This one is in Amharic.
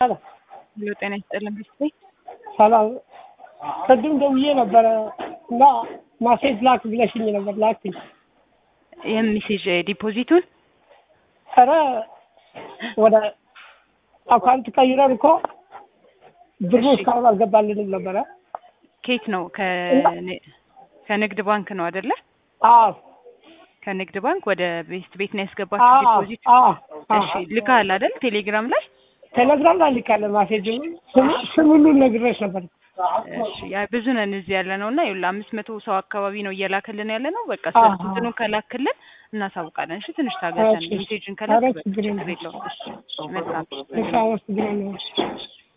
ሄሎ ጤና ይስጥልን ቤተሰብ ሰላም ቅድም ደውዬ ነበረ እና ማሴጅ ላክ ብለሽኝ ነበር ላክኝ። የሚሴጅ ዲፖዚቱን ኧረ ወደ አካውንት ቀይረን እኮ ብሩ እስካሁን አልገባልንም ነበረ። ኬት ነው ከን- ከንግድ ባንክ ነው አይደለ? አዎ ከንግድ ባንክ ወደ ቤስት ቤት ነው ያስገባችሁ አዎ ዲፖዚት። አዎ እሺ ልካል አይደል? ቴሌግራም ላይ ቴሌግራም ላይ ልካለ ማሴጅ ስም ሁሉን ነግሬሽ ነበር። እሺ ያ ብዙ ነን እዚህ ያለ ነው እና ይኸውልህ አምስት መቶ ሰው አካባቢ ነው እየላክልን ያለ ነው። በቃ አዎ። እንትኑ ከላክልን እናሳውቃለን። እሺ ትንሽ ታገሰን። እሺ። ሜሴጅን ከላክ ኧረ በቃ ችግር የለም። ችግር የለውም። እሺ መልካም እሺ አመሰግናለሁ።